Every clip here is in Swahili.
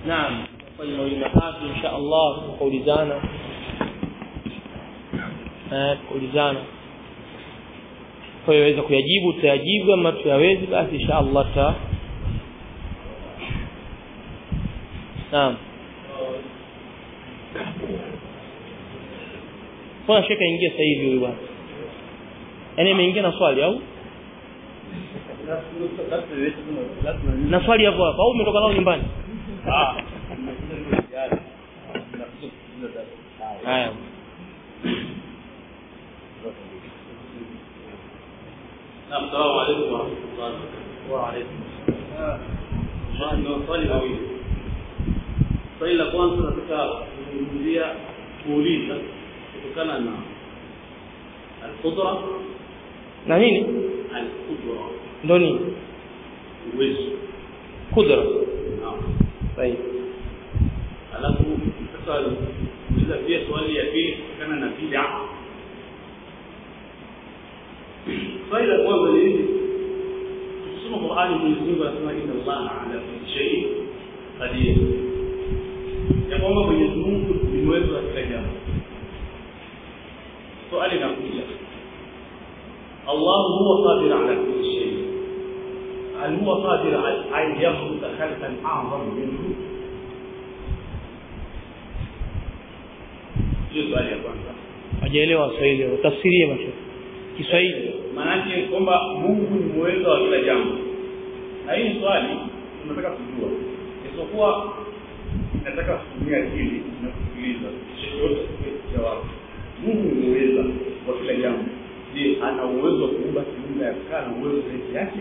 naam kwenye mawili matatu insha Allah tukaulizana eh tukaulizana kwa hiyo waweza kuyajibu tutayajibu ama tuyawezi basi insha Allah ta naam kwa shaka ingia sasa hivi huyu bwana yaani ameingia na swali au na swali hapo hapo au umetoka nao nyumbani haya Assalamu alaykum wa rahmatullahi wa alaykum assalam. Swali mawili. Swali la kwanza nataka kuzungumzia kuuliza kutokana na al-qudra na nini al-qudra ndo nini uwezo. kudra Naam. sahihi Alafu sasa kuuliza pia swali ya pili kutokana na bid'a. Swali la kwanza ni hili. Tukisoma Qur'ani Mwenyezi Mungu anasema inna Allaha ala kulli shay'in qadir. Ya kwamba Mwenyezi Mungu ni mweza wa kila jambo. Swali linakuja. Allah huwa qadir ala kulli shay. هل هو قادر على أن يخلق خلقا أعظم منه؟ hiyo swali ya kwanza hajaelewa Kiswahili tafsirie macho Kiswahili maanake kwamba mungu ni muweza wa kila jambo na hii swali tunataka kujua isipokuwa nataka kutumia akili na kusikiliza chochote jawabu mungu ni muweza wa kila jambo je ana uwezo wa kuumba kiumbe akakaa na uwezo zaidi yake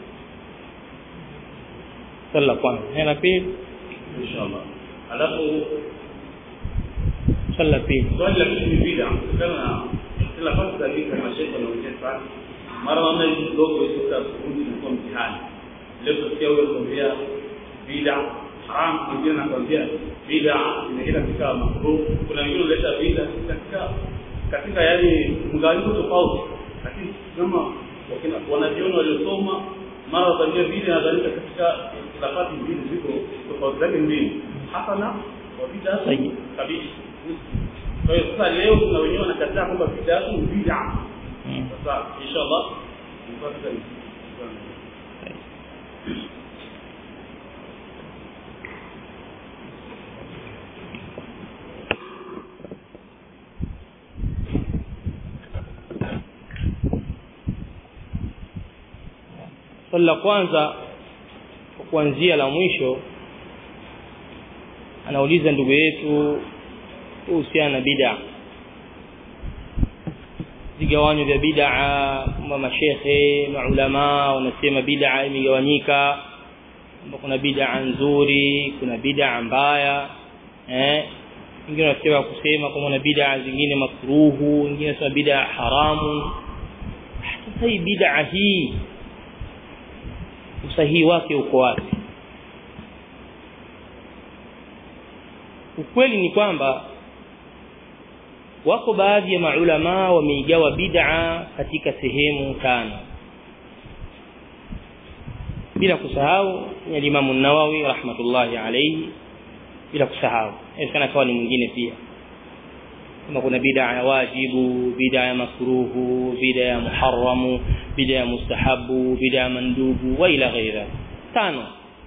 swali la kwanza na la pili inshallah alafu swali la pili swali la pili ni bida kutokana na kila fasi za bida mashaikh wanaongea sana mara naona hizi kidogo itoka kundi inakuwa mtihani leo tutasikia huyo kuambia bida haram mwingine anakwambia bida inaenda katika makruh kuna wengine wanaleta bida katika katika yani mgawanyiko tofauti lakini kama wakina wanajiona waliosoma mara wataambia bida inadhalika katika khilafati mbili ziko tofauti zake mbili hasana wa bida Sahihi. kabisa kwa hiyo sasa leo kuna wenyewe wanakataa kwamba bida ni bid'a Mm. sasa inshallah mpaka swali la kwanza kwa kuanzia la mwisho anauliza ndugu yetu kuhusiana na bid'a vigawanyo vya bid'a kwamba mashekhe maulama wanasema bid'a imegawanyika kwamba kuna bid'a nzuri kuna bid'a mbaya eh wengine wanasema kusema kwamba kuna bid'a zingine makruhu wengine wanasema bid'a haramu sasa hii bid'a hii usahihi wake uko wapi ukweli ni kwamba wako baadhi ya maulama wameigawa bid'a katika sehemu tano bila kusahau ni Imam an-Nawawi rahmatullahi alayhi bila kusahau inawezekana kawa ni mwingine pia kama kuna bid'a ya wajibu bid'a ya makruhu bid'a ya muharramu bid'a ya mustahabu bid'a ya mandubu wa ila ghaira tano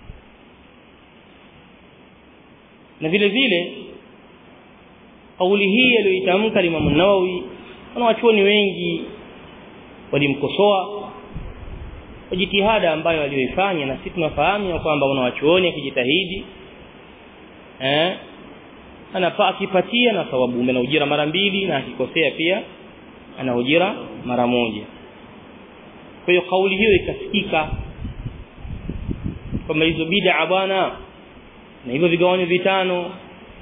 na vile vile kauli hii aliyoitamka Imam Nawawi wanawachuoni wengi walimkosoa kwa jitihada ambayo aliyoifanya na sisi tunafahamu ya kwamba wanawachuoni akijitahidi eh anafaa akipatia na thawabu na ujira mara mbili na akikosea pia ana ujira mara moja kwa hiyo kauli hiyo ikasikika kwamba hizo bid'a bwana na hivyo vigawanyo vitano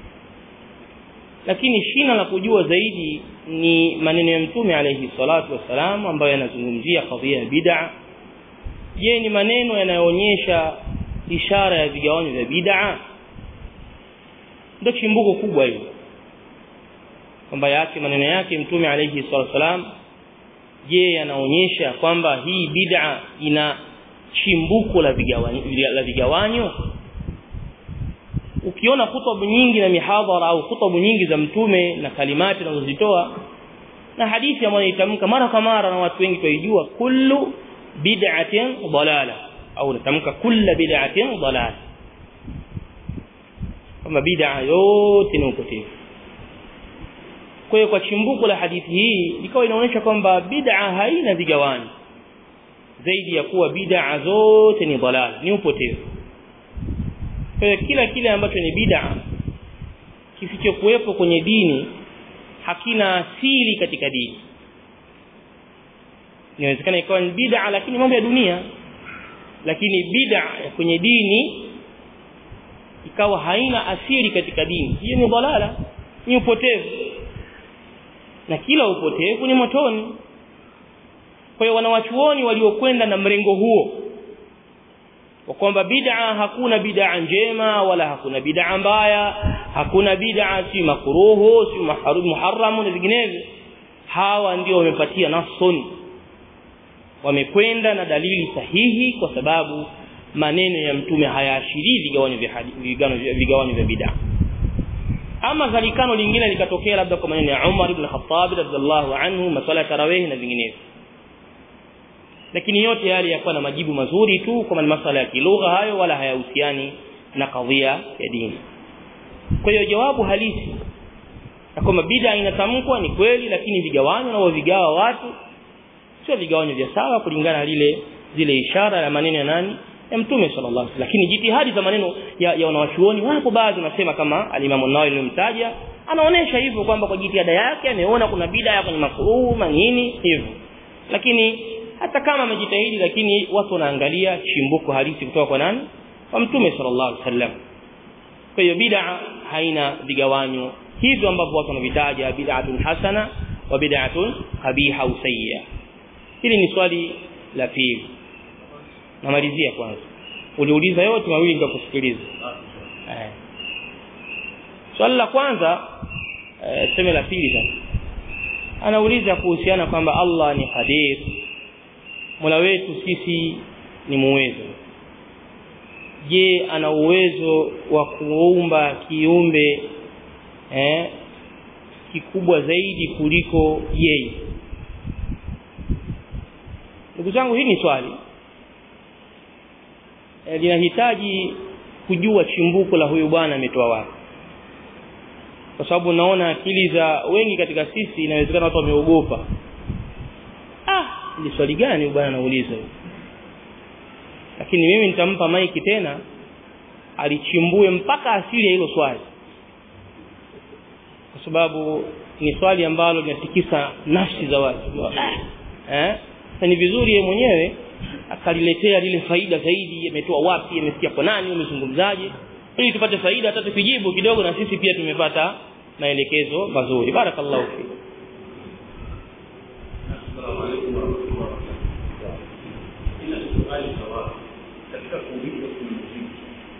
lakini shina la kujua zaidi ni maneno ya mtume alayhi salatu wasalam ambayo yanazungumzia kadhia ya bid'a je ni maneno yanayoonyesha ishara ya vigawanyo vya bid'a ndio chimbuko kubwa hilo kwamba yake maneno yake mtume alayhi salatu wasalam je yanaonyesha kwamba hii bid'a ina chimbuko la vigawanyo la vigawanyo ukiona khutba nyingi na mihadhara au khutba nyingi za mtume na kalimati anazozitoa na hadithi ambayo itamka mara kwa mara na watu wengi tuijua kullu bid'atin dalala au natamka kulla bid'atin dalala kama bid'a yote ni upotevu kwa hiyo kwa chimbuko la hadithi hii ikawa inaonyesha kwamba bid'a haina vigawani zaidi ya kuwa bid'a zote ni dalala ni upotevu kwa hiyo kila kile ambacho ni bid'a kisichokuwepo kwenye dini hakina asili katika dini inawezekana ikawa ni bid'a lakini mambo ya dunia lakini bid'a kwenye dini ikawa haina asili katika dini hiyo ni dalala ni upotevu na kila upotevu ni motoni kwa hiyo wanawachuoni waliokwenda na mrengo huo kwa kwamba bid'a hakuna bid'a njema wala hakuna bid'a mbaya hakuna bid'a si makruhu si muharram na vinginevyo hawa ndio wamepatia nasun wamekwenda na dalili sahihi kwa sababu maneno ya mtume hayaashirii vigawanyo vya vigawanyo vya bid'a ama zalikano lingine likatokea labda kwa maneno ya Umar ibn Khattab radhiallahu anhu maswala ya tarawih na vinginevyo lakini yote yale yakuwa na majibu mazuri tu kwa masuala ya kilugha hayo wala hayahusiani na kadhia ya dini kwa hiyo jawabu halisi na kwamba bid'a inatamkwa ni kweli lakini vigawanyo na vigawa watu sio vigawanyo vya sawa kulingana na lile zile ishara ya maneno ya nani ya mtume sallallahu alaihi wasallam lakini jitihadi za maneno ya, ya wanawachuoni wapo baadhi wanasema kama alimamu Nawawi nilimtaja anaonesha hivyo kwamba kwa jitihada yake ameona kuna bid'a kwenye makruh manini hivyo lakini hata kama amejitahidi lakini watu wanaangalia chimbuko halisi kutoka kwa nani kwa mtume sallallahu alaihi wasallam kwa hiyo bid'a haina vigawanyo hivyo ambavyo watu wanavitaja bid'atun hasana wa bid'atun qabiha au sayyi'a hili ni swali la pili namalizia kwanza uliuliza yote mawili nikakusikiliza eh swali la kwanza eh, sema la pili sasa anauliza kuhusiana kwamba Allah ni qadir Mola wetu sisi ni muwezo je ana uwezo wa kuumba kiumbe eh kikubwa zaidi kuliko yeye ndugu zangu hii ni swali e, linahitaji kujua chimbuko la huyu bwana ametoa wapi kwa sababu naona akili za wengi katika sisi inawezekana watu wameogopa ah ni swali gani huyu bwana anauliza lakini mimi nitampa maiki tena alichimbue mpaka asili ya hilo swali kwa sababu ni swali ambalo linatikisa nafsi za watu eh sasa ni vizuri yeye mwenyewe akaliletea lile faida zaidi ametoa wapi amesikia kwa nani amezungumzaje ili tupate faida hata tukijibu kidogo na sisi pia tumepata maelekezo mazuri barakallahu fi Assalamu alaykum wa rahmatullahi wa barakatuh. Ina swali sawa katika kuuliza kumjibu.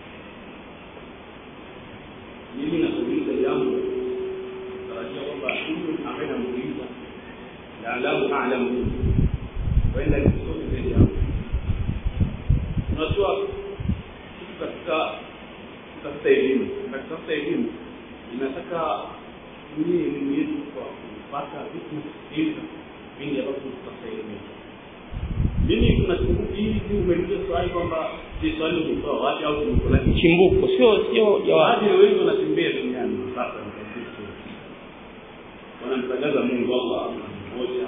Mimi nakuuliza jambo tarajia kwamba huyu ambaye namuuliza la alahu a'lamu wenda kisomi zaidi yangu. Unajua kitu katika katika elimu katika elimu inataka tumie elimu yetu kwa kupata vitu na kusikiliza vingi ambavyo tutapata elimu mimi kuna siku hizi umeuliza swali kwamba je swali umetoa wapi au tumetoa chimbuko sio sio jawabu baadhi ya wengi wanatembea duniani sasa ni Kristo wanamtangaza Mungu Allah mmoja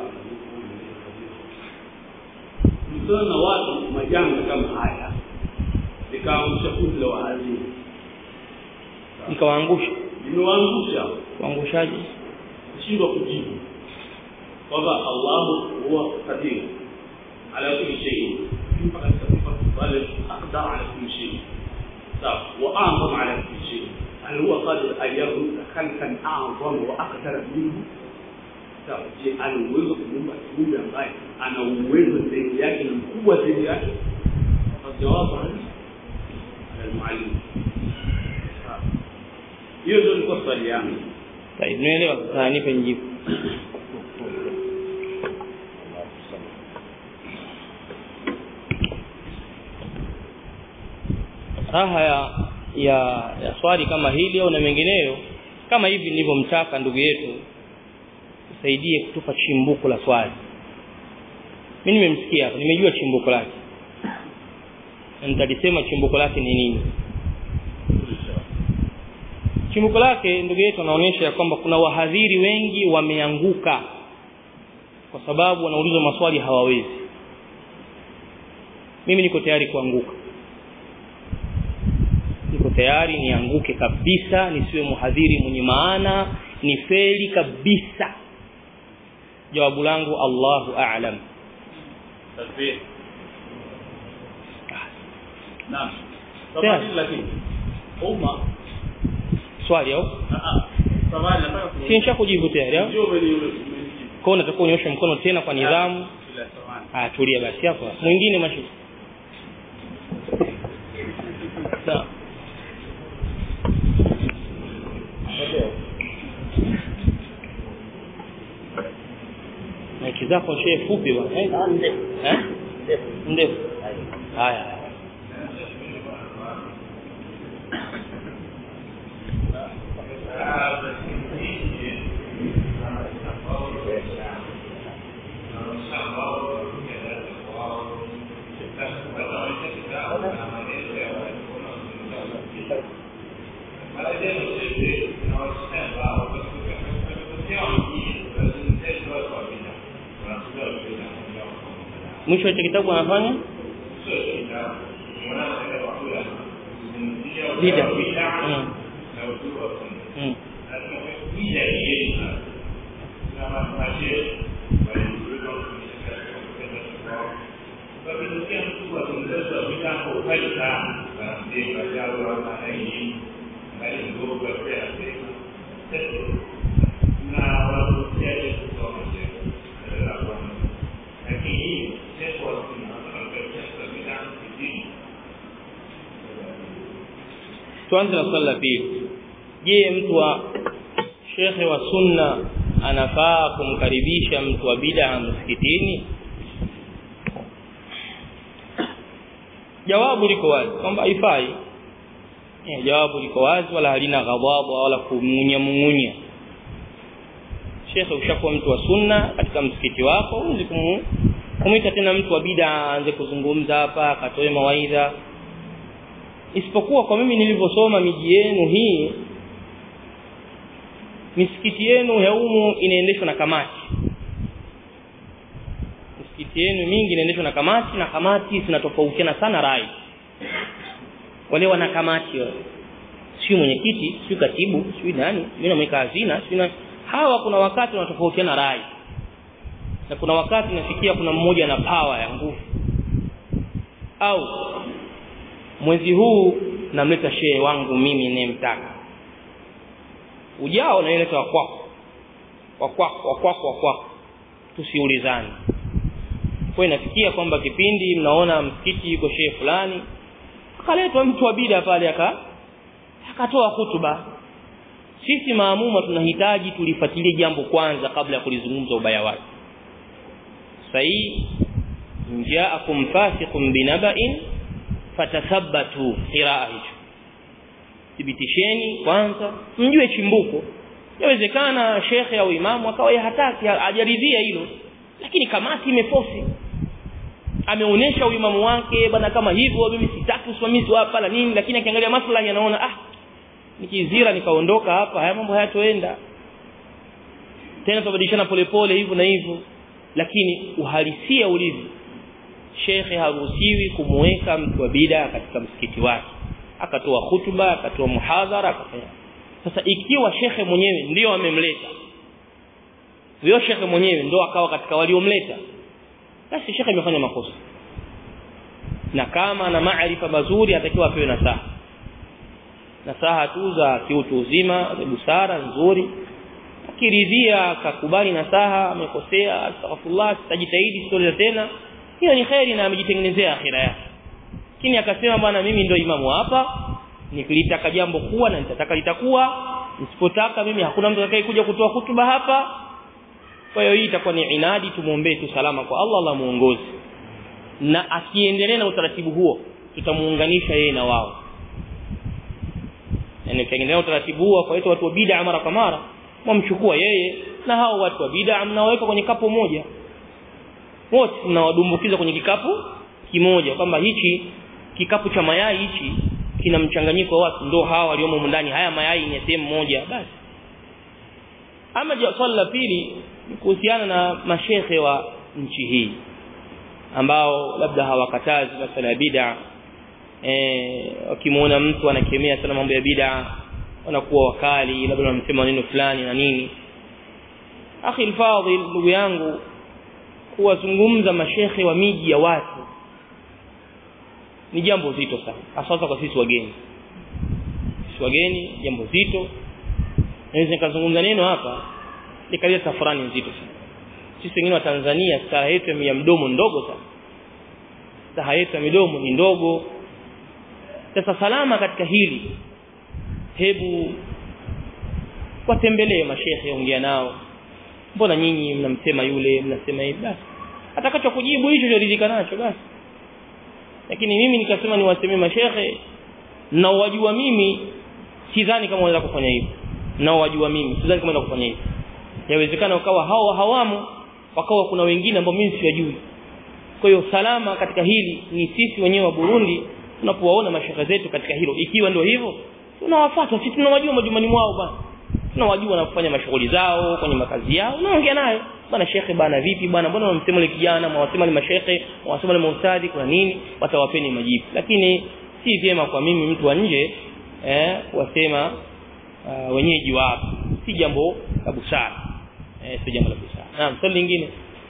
mtana na watu majanga kama haya nikaangusha kundi la waalimu nikawaangusha nimewaangusha waangushaji kushindwa kujibu kwamba Allahu huwa qadir ala kulli shay mpaka katika pale aqdar ala kulli shay sawa wa a'zam ala kulli shay hal huwa qadir an yakhluqa khalqan a'zam wa aqdar minhu sawa je ana uwezo kuumba kiumbe ambaye ana uwezo zaidi yake na mkubwa zaidi yake jawabu ala almuallim hiyo ndio ilikuwa swali yangu طيب nielewa sasa nipe njibu raha ya ya, ya swali kama hili au na mengineyo kama hivi nilivyomtaka ndugu yetu tusaidie kutupa chimbuko la swali mimi nimemsikia hapa nimejua chimbuko lake na nitalisema chimbuko lake ni nini chimbuko lake ndugu yetu anaonyesha ya kwamba kuna wahadhiri wengi wameanguka kwa sababu wanaulizwa maswali hawawezi mimi niko tayari kuanguka niko tayari nianguke kabisa nisiwe muhadhiri mwenye maana ni feli kabisa jawabu langu Allahu a'lam takbir naam Sawa. Samahani lakini umma swali au ah ah samahani nataka ku si nishakujibu tayari au ndio umeni umenijibu kwa hiyo unatakiwa unyoshe mkono tena kwa nidhamu bila samahani ah tulia basi hapo mwingine mashi sawa na kizako shehe fupi bwana eh eh ndefu haya mwisho wa hicho kitabu anafanya bida mm. mm. tuanze na swali la pili je mtu wa shekhe wa sunna anafaa kumkaribisha mtu wa bid'a msikitini jawabu liko wazi kwamba haifai eh, jawabu liko wazi wala halina ghadhabu wala kumunya mungunya shekhe ushakuwa mtu wa sunna katika msikiti wako huwezi kumu kumwita tena mtu wa bid'a aanze kuzungumza hapa akatoe mawaidha isipokuwa kwa mimi nilivyosoma miji yenu hii misikiti yenu ya umu inaendeshwa na kamati misikiti yenu mingi inaendeshwa na kamati na kamati zinatofautiana sana rai wale wana kamati wale sio mwenyekiti sio katibu sio nani mimi namweka hazina sio na hawa kuna wakati wanatofautiana rai na kuna wakati nafikia kuna mmoja na power ya nguvu au mwezi huu namleta shehe wangu mimi ninayemtaka ujao naileta wa kwako wa kwako wa kwako wa kwako tusiulizane kwa inafikia kwamba kipindi mnaona msikiti yuko shehe fulani akaletwa mtu wa bida pale aka akatoa hutuba sisi maamuma tunahitaji tulifuatilie jambo kwanza kabla ya kulizungumza ubaya wake sahi jaakum fasiqun binaba'in fatathabbatu qiraa hicho thibitisheni kwanza mjue chimbuko yawezekana shekhe au imamu akawa hataki hajaridhia hilo lakini kamati imefosi ameonesha uimamu wake bana kama hivyo mimi sitaki usimamizi hapa na nini lakini akiangalia maslahi anaona ah nikizira nikaondoka hapa haya mambo hayatoenda tena tubadilishana polepole hivyo na hivyo lakini uhalisia ulivyo shekhe haruhusiwi kumweka mtu wa bida katika msikiti wake akatoa hutuba akatoa muhadhara akafanya sasa ikiwa shekhe mwenyewe ndio amemleta huyo shekhe mwenyewe ndio akawa katika waliomleta basi shekhe amefanya makosa na kama ana maarifa mazuri atakiwa apewe nasaha nasaha tu za kiutu uzima za busara nzuri akiridhia akakubali nasaha amekosea astaghfirullah sitajitahidi sitoleza tena hiyo ni khairi na amejitengenezea akhira yake lakini akasema bwana mimi ndio imamu hapa nikilitaka jambo kuwa na nitataka litakuwa nisipotaka mimi hakuna mtu atakaye kuja kutoa hutuba hapa kwa hiyo hii itakuwa ni inadi tumuombee tu salama kwa Allah Allah muongoze na akiendelea na utaratibu huo tutamuunganisha yeye na wao yani ukiangalia utaratibu huo kwa watu wa bid'a mara kwa mara mwamchukua yeye na hao watu wa bid'a mnaweka kwenye kapu moja wote mnawadumbukiza kwenye kikapu kimoja kwamba hichi kikapu cha mayai hichi kina mchanganyiko wa watu ndio hawa waliomo ndani haya mayai ni sehemu moja basi ama swali la pili kuhusiana na mashehe wa nchi hii ambao labda hawakatazi masala ya bid'a eh wakimuona mtu anakemea sana mambo ya bid'a wanakuwa wakali labda wanamsema neno fulani na nini akhi alfadhil ndugu yangu kuwazungumza mashehe wa miji ya watu ni jambo zito sana hasa kwa sisi wageni sisi wageni jambo zito naweza nikazungumza neno hapa nikaleta tafurani nzito sana sisi wengine wa Tanzania staha yetu ya mdomo ndogo sana staha yetu ya midomo ni ndogo sasa salama katika hili hebu watembelee mashehe ongea nao mbona nyinyi mnamsema yule mnasema hivi basi atakacho kujibu hicho choridhika nacho basi lakini mimi nikasema niwasemee mashehe na wajua mimi sidhani kama wanaweza kufanya hivyo na wajua mimi sidhani kama wanaweza kufanya hivyo yawezekana ukawa hao hawamo wakawa kuna wengine ambao mimi siwajui kwa hiyo salama katika hili ni sisi wenyewe wa Burundi tunapowaona mashaka zetu katika hilo ikiwa ndio hivyo tunawafuata sisi tunawajua majumbani mwao bana tunawajua na kufanya mashughuli zao kwenye makazi yao unaongea naye bana shekhe bana vipi bana mbona unamsema ile kijana mwasema ni mashekhe mwasema ni maustadhi kuna nini watawapeni majibu lakini si vyema kwa mimi mtu wa nje eh wasema uh, wenyeji wa hapa si jambo la busara eh si jambo la busara naam swali lingine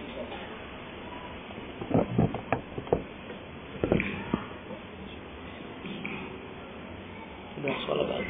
swala baada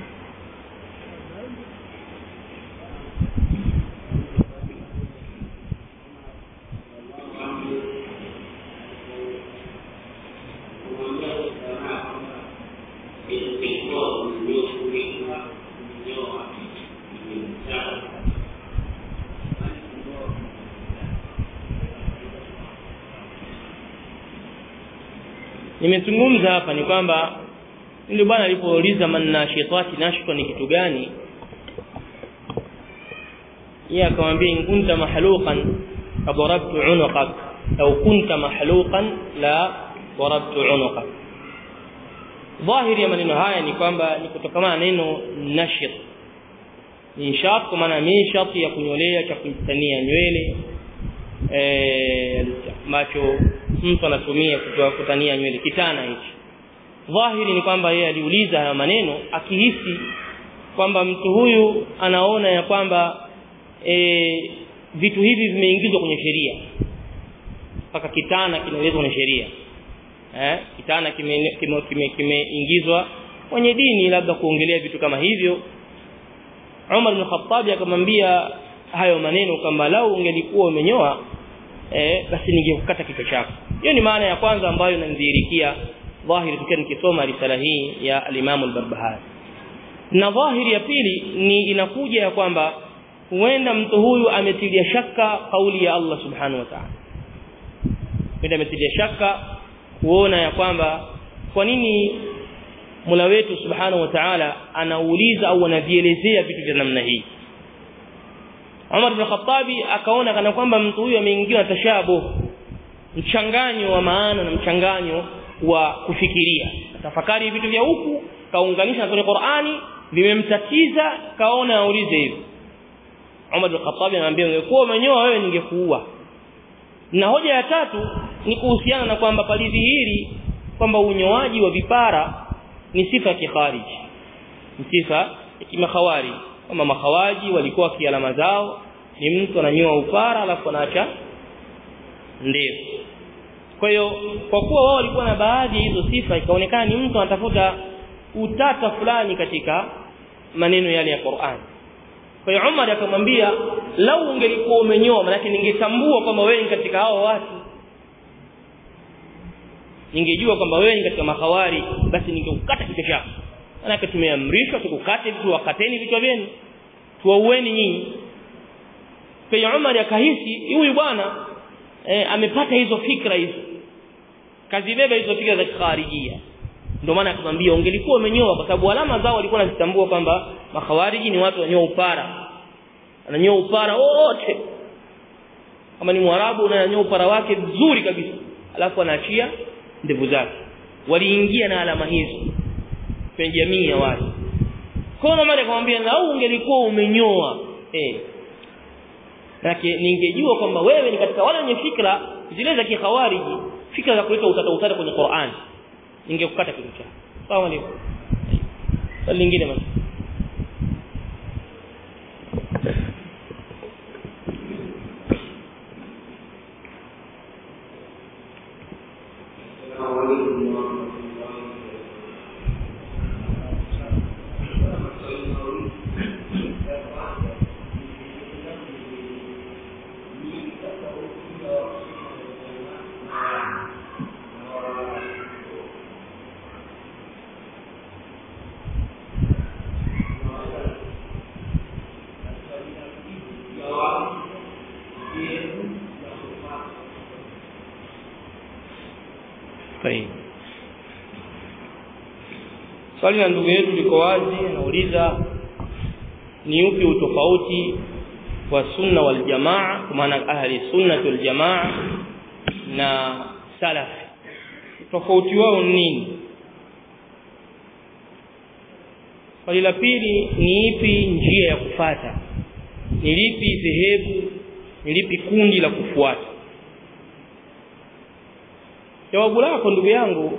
nimezungumza hapa ni kwamba ndio bwana alipouliza manna shaitati nashko ni kitu gani yeye akamwambia in kunta mahluqan fadarabtu unuqak au kunta mahluqan la darabtu unuqak dhahiri ya maneno haya ni kwamba ni kutokana neno nashit ni shat kwa maana mishat ya kunyolea cha kujitania nywele eh macho mtu anatumia kutoa kutania nywele kitana hichi dhahiri ni kwamba yeye aliuliza haya maneno akihisi kwamba mtu huyu anaona ya kwamba e, vitu hivi vimeingizwa kwenye sheria mpaka kitana kinaelezwa kwenye sheria eh kitana kimeingizwa kime, kime, kime kwenye dini labda kuongelea vitu kama hivyo Umar bin Khattab akamwambia hayo maneno kwamba lau ungelikuwa umenyoa eh basi ningekukata kichwa chako hiyo ni maana ya kwanza ambayo inanidhihirikia dhahiri tukiwa nikisoma risala hii ya al-Imam al-Barbahari na dhahiri ya pili ni inakuja ya kwamba huenda mtu huyu ametilia shaka kauli ya Allah subhanahu wa ta'ala huenda ametilia shaka kuona ya kwamba kwa nini Mola wetu subhanahu wa ta'ala anauliza au anavielezea vitu vya namna hii Umar bin Khattabi akaona kana kwamba mtu huyu ameingiwa tashabuh mchanganyo wa maana na mchanganyo wa kufikiria tafakari vitu vya huku kaunganisha na kwenye Qur'ani vimemtatiza kaona aulize hivi Umar bin Khattab anamwambia ungekuwa umenyoa wewe ningekuua na hoja ya tatu ni kuhusiana na kwamba palidhihiri kwamba unyoaji wa vipara ni sifa ya kikhariji ni sifa ya kimakhawari kama makhawaji walikuwa kialama zao ni mtu ananyoa upara alafu anaacha ndevu kwa hiyo kwa kuwa wao walikuwa na baadhi ya hizo sifa ikaonekana ni mtu anatafuta utata fulani katika maneno yale ya Qur'an kwa hiyo Umar akamwambia lau ungelikuwa umenyoa maana ningetambua kwamba wewe ni katika hao watu ningejua kwamba wewe ni katika mahawari basi ningekukata kichwa chako maana tumeamrishwa tukukate tuwakateni vichwa vyenu tuwaueni nyinyi kwa hiyo Umar akahisi huyu bwana e, amepata hizo fikra hizo kazibeba hizo fikra za kharijia ndio maana akamwambia ungelikuwa umenyoa kwa sababu alama zao walikuwa wanazitambua kwamba makhawariji ni watu wanyoa upara ananyoa upara wote kama ni mwarabu ananyoa upara wake vizuri kabisa alafu anaachia ndevu zake waliingia na alama hizo kwenye jamii ya watu kwa hiyo maana akamwambia lau ungelikuwa umenyoa eh Nake ningejua kwamba wewe ni katika wale wenye fikra zile za kikhawariji fikra za kuleta utata utata kwenye Qur'an ningekukata kichwa chako sawa ndio swali lingine basi Sahihi. Swali la ndugu yetu liko wazi, anauliza ni upi utofauti wa sunna wal jamaa kwa maana ahli sunna wal jamaa na salaf. Tofauti wao ni nini? Swali la pili ni ipi njia ya kufata? Ni lipi dhehebu? Ni lipi kundi la kufuata? jawabu lako ndugu yangu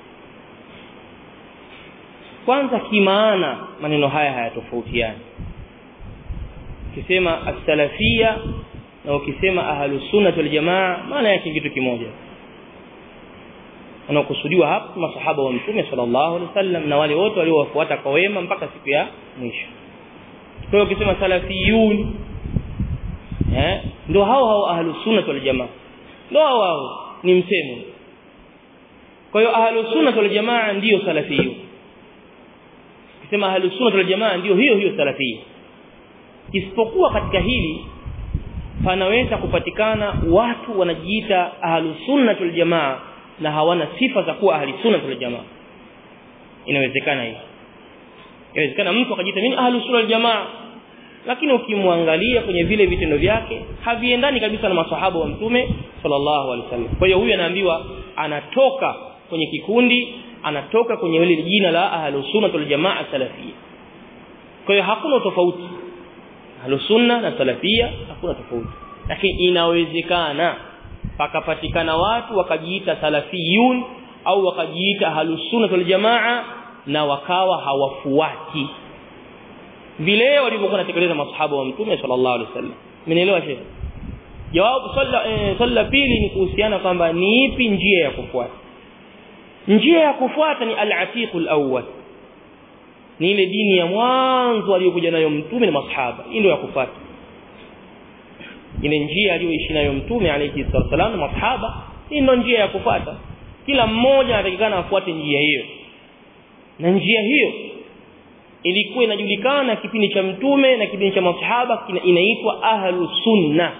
kwanza kimaana maneno haya hayatofautiani ukisema as-salafia na ukisema ahlus sunnah wal jamaa maana yake kitu kimoja wanaokusudiwa hapa masahaba wa mtume sallallahu alaihi wasallam na wale wote waliowafuata kwa wema mpaka siku ya mwisho kwa hiyo ukisema salafiyun eh ndio hao hao ahlus sunnah wal jamaa ndio hao hao ni msemo kwa hiyo ahlus sunnah wal jamaa ndio salafiyun kisema ahlus sunnah wal jamaa ndio hiyo hiyo salafia isipokuwa katika hili panaweza kupatikana watu wanajiita ahlus sunnah wal jamaa na hawana sifa za kuwa ahli sunnah wal jamaa inawezekana hiyo inawezekana mtu akajiita mimi ahlus sunnah wal jamaa lakini ukimwangalia kwenye vile vitendo vyake haviendani kabisa na maswahaba wa mtume sallallahu alaihi wasallam kwa hiyo huyu anaambiwa anatoka kwenye kikundi anatoka kwenye ile jina la ahlus sunnah wal jamaa salafia kwa hiyo hakuna tofauti ahlus sunna na salafia hakuna tofauti lakini inawezekana pakapatikana watu wakajiita salafiyun au wakajiita ahlus sunnah wal jamaa na wakawa hawafuati vile walivyokuwa wanatekeleza masahaba wa mtume sallallahu alaihi wasallam mmenielewa shehe jawabu swala eh, swala pili ni kuhusiana kwamba ni ipi njia ya kufuata njia ya kufuata ni al-atiq al-awwal ni ile dini ya mwanzo aliyokuja nayo mtume na masahaba hii ndio ya kufuata ile njia aliyoishi nayo mtume alayhi wasallam na masahaba hii ndio njia ya kufuata kila mmoja anatakikana afuate njia hiyo na njia hiyo ilikuwa inajulikana kipindi cha mtume na kipindi cha masahaba inaitwa ahlu sunna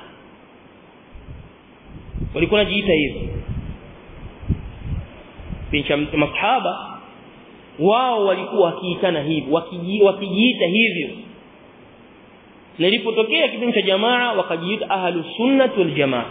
walikuwa wanajiita hivyo kipindi cha masahaba wao walikuwa wakiitana hivyo wakijiita hivyo na ilipotokea kipindi cha jamaa wakajiita ahlu sunnah wal jamaa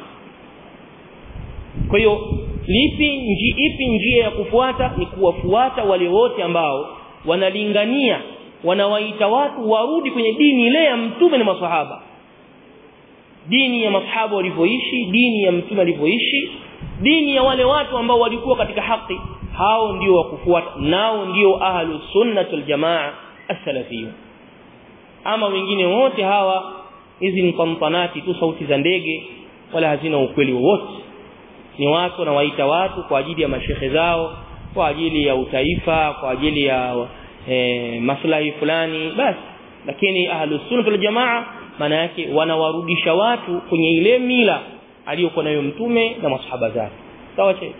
kwa hiyo lipi nji, ipi njia ya kufuata ni kuwafuata wale wote ambao wanalingania wanawaita watu warudi kwenye dini ile ya mtume na maswahaba dini ya masahaba walivyoishi dini ya mtume alivyoishi dini ya wale watu ambao walikuwa katika haki hao ndio wa kufuata nao ndio ahlu sunnah wal jamaa as-salafiyya ama wengine wote hawa hizi ni pampanati tu sauti za ndege wala hazina ukweli wowote ni watu wanawaita watu kwa ajili ya mashehe zao kwa ajili ya utaifa kwa ajili ya e, maslahi fulani basi lakini ahlus sunna wal jamaa maana yake wanawarudisha watu kwenye ile mila aliyokuwa nayo mtume na masahaba zake sawa che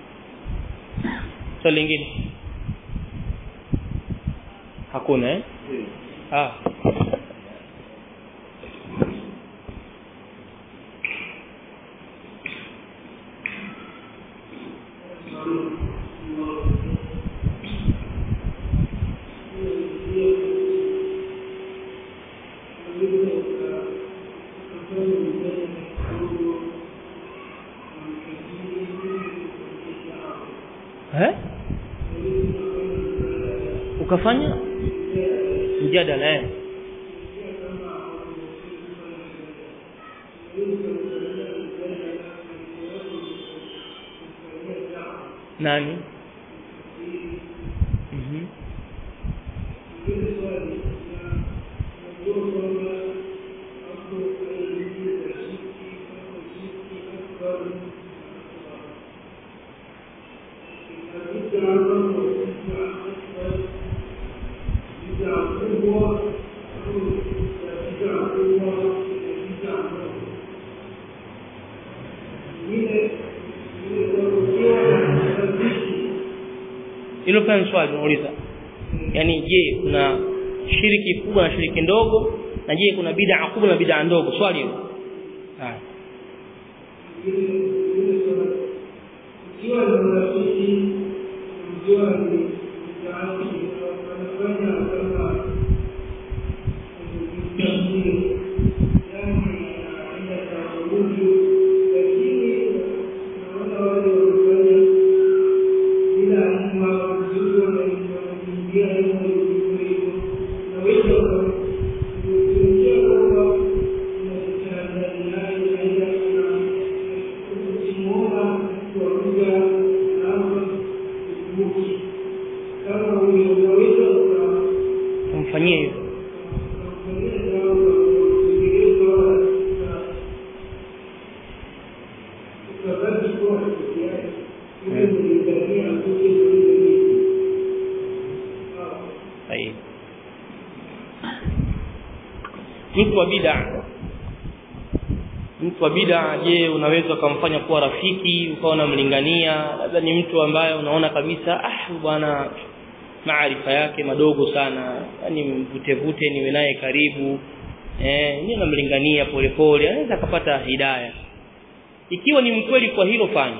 swali lingine hakuna eh ah ukafanya mjadala eh nani mhm hilo pia ni swali unauliza yani je kuna shiriki kubwa na shiriki ndogo na je kuna bid'a kubwa na bid'a ndogo swali hilo haya ikiwa ni marafiki mjua ni wanafanya kama yani aina za uruju lakini naona wale wanafanya bila anyuma vizuri wanaingia hivyo hivyo na wengi wanaingia kwamba unajitahadhari naye aidha ukimuona kuaruga naanza kukumbuki kama unaweza umfanyie hivyo sahihi mtu wa bid'a mtu wa bid'a je unaweza kumfanya kuwa rafiki ukawa unamlingania labda ni mtu ambaye unaona kabisa ah bwana maarifa yake madogo sana yani mvute vute niwe naye karibu eh ni namlingania polepole anaweza akapata hidayah ikiwa ni mkweli kwa hilo fanya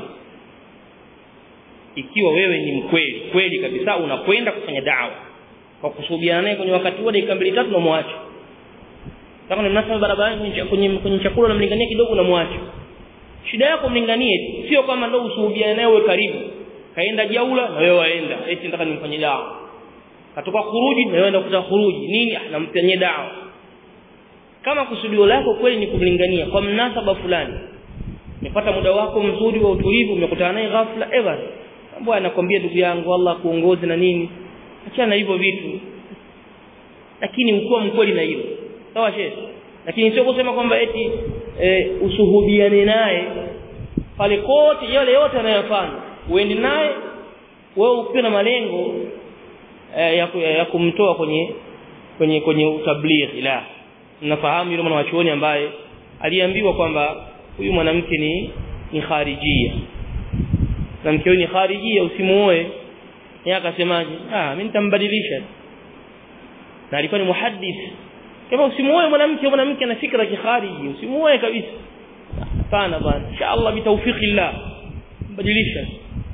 ikiwa wewe ni mkweli kweli kabisa unakwenda kufanya dawa kwa kusuhubiana naye kwenye wakati wa dakika mbili tatu unamwacha kama ni mnasaba barabarani kwenye kwenye chakula unamlingania kidogo unamwacha shida yako mlinganie tu sio kama ndio usuhubiane naye uwe karibu kaenda jaula na wewe waenda eti nataka nimfanye dawa katoka khuruji na wewe enda kutaka khuruji nini ah namfanyie dawa kama kusudio lako kweli ni kumlingania kwa mnasaba fulani umepata muda wako mzuri wa utulivu umekutana naye ghafla ever mambo anakwambia ndugu yangu Allah kuongoze na nini achana hivyo vitu lakini ukuwa mkweli na hilo sawa shehe lakini sio kusema kwamba eti e, usuhubiane naye pale kote yale yote anayofanya uende naye wewe ukiwa na malengo e, ya, ya kumtoa kwenye kwenye kwenye utablighi la mnafahamu yule mwanachuoni ambaye aliambiwa kwamba huyu mwanamke ni ni kharijia mwanamke huyu ni kharijia usimuoe yeye akasemaje ah mimi nitambadilisha na alikuwa ni muhaddith kama usimuoe mwanamke mwanamke ana fikra kikhariji usimuoe kabisa hapana bwana inshallah bitawfiqillah badilisha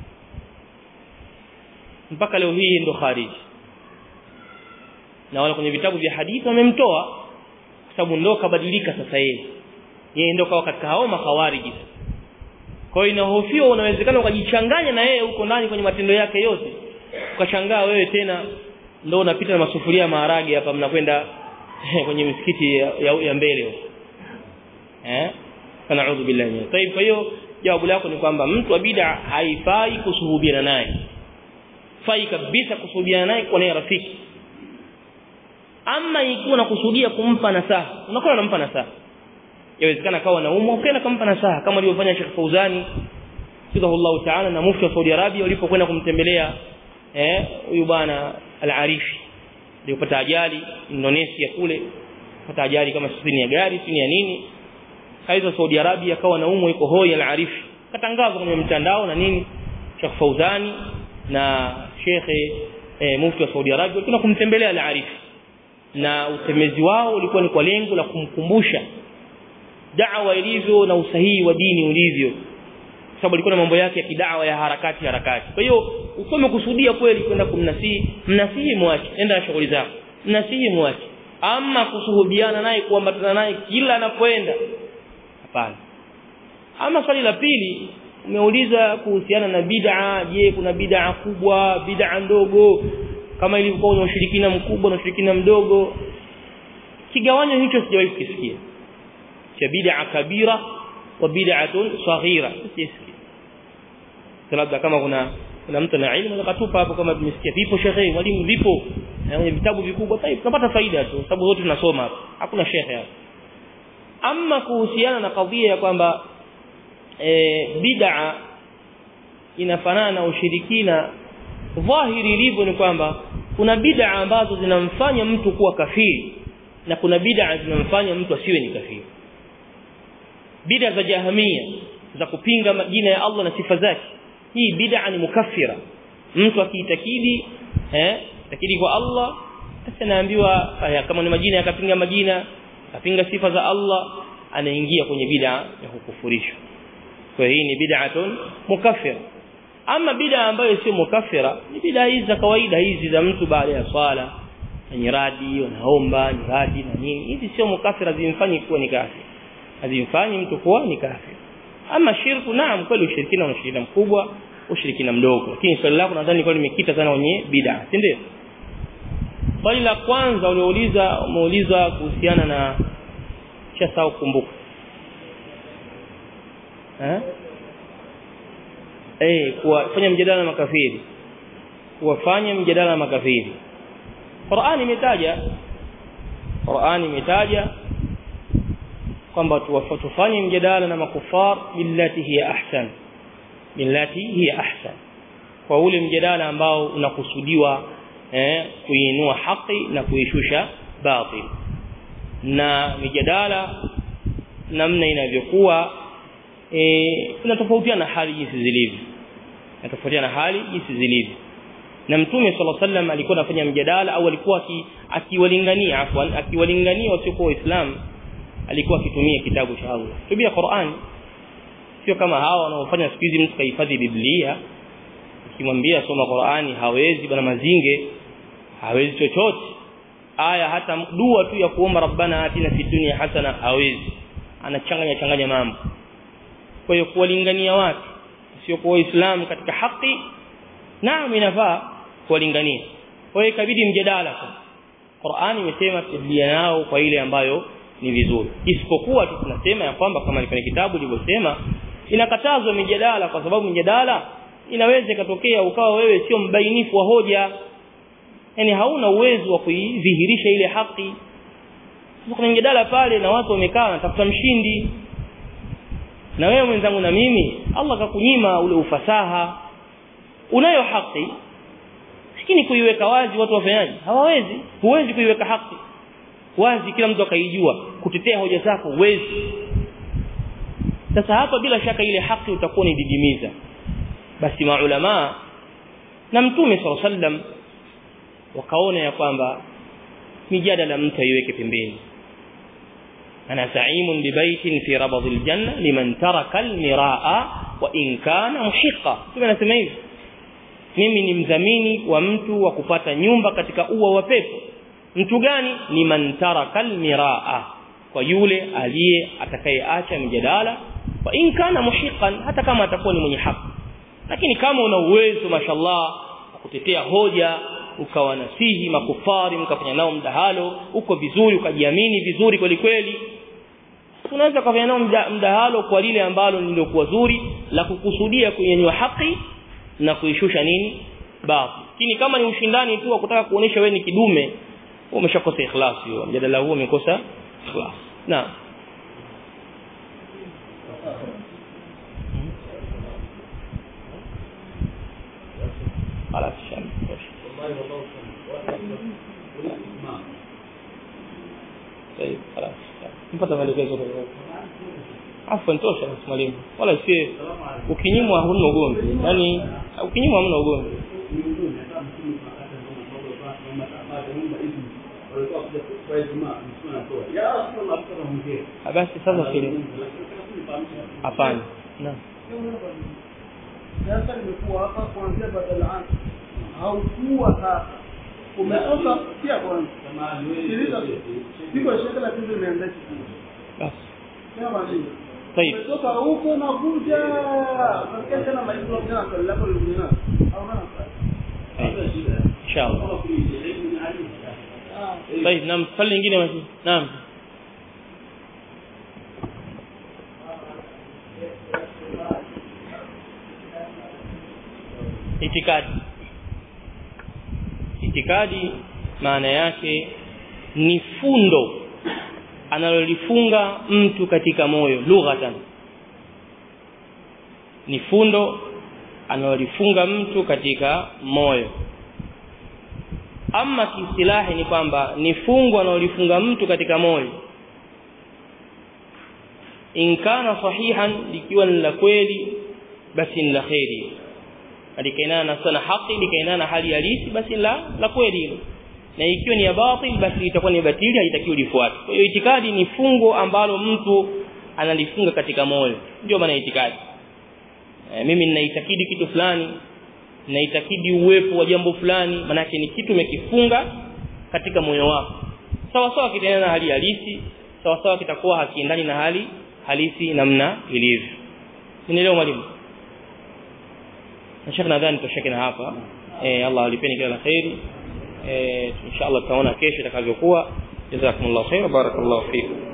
mpaka leo hii ndo khariji na wala kwenye vitabu vya hadithi wamemtoa kwa sababu ndo kabadilika sasa yeye yeye ndo kawa katika hao makhawariji kwa hiyo inahofiwa unawezekana ukajichanganya na yeye huko ndani kwenye matendo yake yote ukashangaa wewe tena ndo unapita na masufuria ya maharage hapa mnakwenda kwenye misikiti ya, ya, ya mbele huko eh fanaudhu billahi min tayib kwa hiyo jawabu lako ni kwamba mtu wa bid'a haifai kusuhubiana naye fai kabisa kusuhubiana naye kwa naye rafiki ama ikiwa unakusudia kumpa nasaha unakuwa unampa nasaha yawezekana kawa naumwa ukaenda kumpa nasaha kama alivyofanya Sheikh Fauzani sidahullahu ta'ala na mufti wa Saudi Arabia walipokwenda kumtembelea eh huyu bwana al-Arifi alipata ajali Indonesia kule pata ajali kama sisi ya gari sini ya nini kaiza Saudi Arabia akawa naumwa yuko hoi al-Arifi katangaza kwenye mtandao na nini Sheikh Fauzani na Sheikh eh, mufti wa Saudi Arabia walikuwa kumtembelea al-Arifi na usemezi wao ulikuwa ni kwa lengo la kumkumbusha da'wa ilivyo na usahihi wa dini ulivyo sababu alikuwa na mambo yake ya kidawa ya harakati harakati kwa hiyo usome kusudia kweli kwenda kumnasihi mnasihi mwache enda shughuli zako mnasihi mwache ama kusuhubiana naye kuambatana naye kila anapoenda hapana ama swali la pili umeuliza kuhusiana na bid'a je kuna bid'a kubwa bid'a ndogo kama ilivyokuwa na ushirikina mkubwa na ushirikina mdogo kigawanyo hicho sijawahi kukisikia cha bid'a kabira wa bid'atun saghira sisikia labda kama kuna kuna mtu na elimu akatupa hapo kama tumesikia vipo shekhe mwalimu vipo na vitabu vikubwa tayari tunapata faida tu sababu zote tunasoma hapa hakuna shekhe hapa ama kuhusiana na kadhia ya kwamba e, bid'a inafanana na ushirikina dhahiri ilivyo ni kwamba kuna bid'a ambazo zinamfanya mtu kuwa kafiri na kuna bid'a zinamfanya mtu asiwe ni kafiri bid'a za jahamia za kupinga majina ya Allah na sifa zake hii bid'a ni mukaffira mtu akiitakidi eh takidi kwa Allah sasa naambiwa kama ni majina yakapinga majina akapinga sifa za Allah anaingia kwenye bid'a ya kukufurishwa kwa hii ni bid'atun mukaffira ama bid'a ambayo sio mukaffira ni bid'a hizi za kawaida hizi za mtu baada ya swala nyiradi wanaomba nyiradi na nini hizi sio mukaffira zimfanyi kuwa ni kafir hazimfanyi mtu kuwa ni kafir ama shirku naam kweli ushirikina una ushirikina mkubwa ushirikina mdogo lakini swali lako nadhani kwa limekita sana kwenye bid'a si ndio swali la kwanza uliouliza umeuliza kuhusiana na cha sawa kumbuka eh eh kuwafanya mjadala na makafiri kuwafanya mjadala na makafiri Qur'ani imetaja Qur'ani imetaja kwamba tufanye mjadala na makufar billati hiya ahsan billati hiya ahsan kwa ule mjadala ambao unakusudiwa eh kuinua haki na kuishusha batil na mijadala namna inavyokuwa eh tunatofautiana hali jinsi zilivyo tunatofautiana hali jinsi zilivyo na mtume sallallahu alaihi wasallam alikuwa anafanya mjadala au alikuwa akiwalingania afwan akiwalingania wasiokuwa waislamu alikuwa akitumia kitabu cha Allah tumia Qur'an sio kama hawa wanaofanya siku hizi mtu kahifadhi Biblia ukimwambia soma Qur'ani hawezi bana mazinge hawezi chochote aya hata dua tu ya kuomba rabbana atina fid dunya hasana hawezi anachanganya changanya mambo kwa hiyo kuwalingania watu sio kwa Uislamu katika haki naam inafaa kuwalingania kwa hiyo ikabidi mjadala Qur'ani imesema tibia nao kwa ile ambayo ni vizuri isipokuwa tu tunasema ya kwamba kama ni kwenye kitabu lilivyosema inakatazwa mijadala kwa sababu mijadala inaweza ikatokea ukawa wewe sio mbainifu wa hoja yani hauna uwezo wa kuidhihirisha ile haki sasa kuna mjadala pale na watu wamekaa wanatafuta mshindi na wewe mwenzangu na mimi Allah kakunyima ule ufasaha unayo haki lakini kuiweka wazi watu wafanyaje hawawezi huwezi kuiweka haki wazi kila mtu akaijua kutetea hoja zako uwezi sasa hapa bila shaka ile haki utakuwa ni didimiza basi maulama na mtume sallallahu alaihi wasallam wakaona ya kwamba mijadala mtu aiweke pembeni ana sa'imun bi baitin fi rabadil janna liman taraka al-miraa wa in kana muhiqa tunasema hivi mimi ni mdhamini wa mtu wa kupata nyumba katika ua wa pepo mtu gani ni man taraka al-miraa kwa yule aliye atakayeacha mjadala wa in kana muhiqan hata kama atakuwa ni mwenye haki lakini kama una uwezo mashallah kutetea hoja ukawa nasihi makufari mkafanya nao mdahalo uko vizuri ukajiamini vizuri kweli kweli unaweza kufanya nao mdahalo kwa lile ambalo lilikuwa zuri la kukusudia kuyenywa haki na kuishusha nini baadhi lakini kama ni ushindani tu wa kutaka kuonesha wewe ni kidume umeshakosa ikhlas hiyo mjadala huo umekosa ikhlas na خلاص شامل طيب خلاص mpata maelekezo afwan tosha mwalimu wala si ukinyimwa huna ugomvi yani ukinyimwa hamna ugomvi basi sasa kile hapana naam sasa nimekuwa hapa kuanzia badala haukuwa sasa umetoka pia kwanza sikiliza siko shaka la kitu imeanza kitu basi kama nini طيب umetoka huko na kuja nasikia tena maisha tena swali lako lingine au hana swali inshallah طيب نعم swali lingine basi naam itikadi itikadi maana yake ni fundo analolifunga mtu katika moyo lughatan ni fundo analolifunga mtu katika moyo ama kiistilahi ni kwamba ni fungo analolifunga mtu katika moyo in kana sahihan likiwa ni la kweli basi ni la khairi alikainana na sana haki likainana na hali halisi basi la la kweli hilo na ikiwa ni ya batil basi itakuwa ni batili haitakiwi lifuate kwa hiyo itikadi ni fungo ambalo mtu analifunga katika moyo ndio maana itikadi e, mimi ninaitakidi kitu fulani ninaitakidi uwepo wa jambo fulani manake ni kitu umekifunga katika moyo wako sawa sawa kitaendana na hali halisi sawa sawa kitakuwa hakiendani na hali halisi namna ilivyo nielewa mwalimu na shekhi nadhani tushike na hapa eh Allah alipeni kila la khairi eh inshallah tutaona kesho itakavyokuwa jazakumullahu khair barakallahu fikum